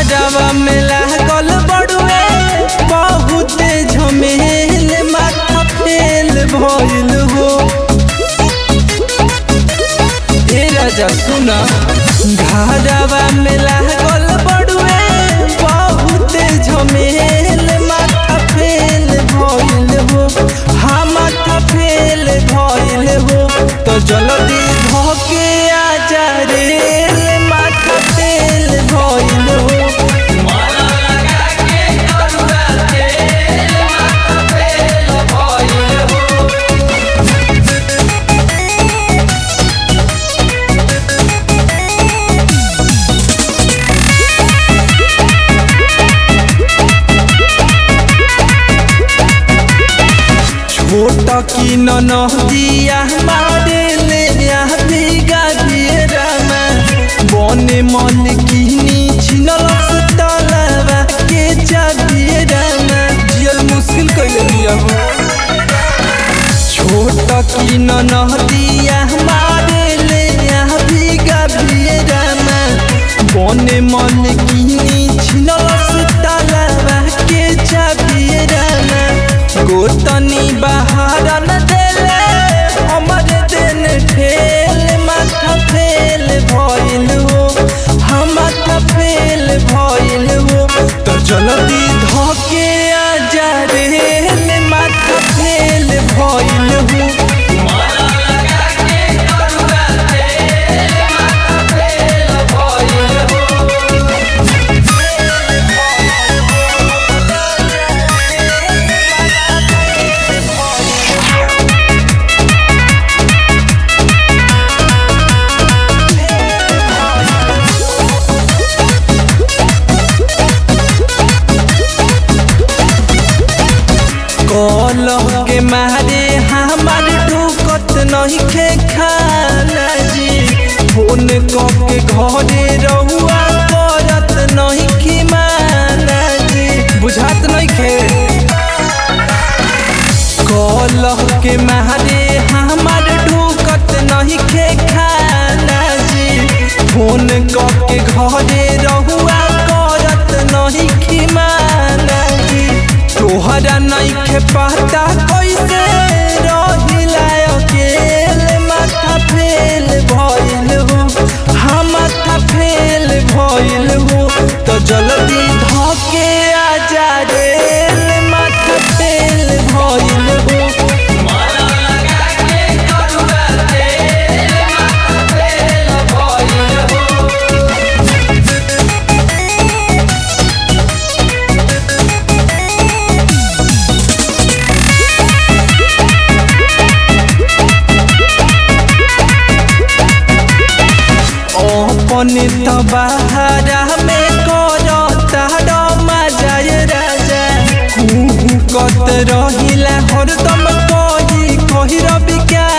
घरवा में लागल बड़ुए बहुत झमेल माथा फेल भइल हो ए राजा सुना घरवा में लागल बड़ुए बहुत झमेल माथा फेल भइल हो हाँ माथा फेल भइल हो तो जल्दी धोके आ जा रे माथा फेल भइल हो छोट की नदिया मारे ले भीगा भियरामा बने मन किनी छिनलस तलवा के चाबियरामा जियल मुश्किल कैले दिया हो छोट की नदिया मारे ले भीगा भियरामा बने मन किनी छिनलस तलवा के चाबियरामा गोतनी बहारन देले हमर दिन ठेल माथा फेल भइल हो हम माथा फेल भइल हो तो जल्दी धोके आ जा रे माथा फेल भइल हो कलह के मारे हमार ढुकत नहीं खे खाना जी फोन के घरे रहुआ करत नहीं कि माना जी बुझात नहीं खे कलह के मारे हमार ढुकत नहीं खे खाना जी फोन के घरे रहुआ करत नहीं कि माना जी तोहरा नइखे पता कैसे रहिला अकेले माथा फेल भइल हो हम माथा फेल भइल हो तो जल्दी धके आ जा रे माथा फेल भइल हो अपने तो बहारा में करता रमा जाय राजा कुहू कत रहिला हरदम कही कही रवि क्या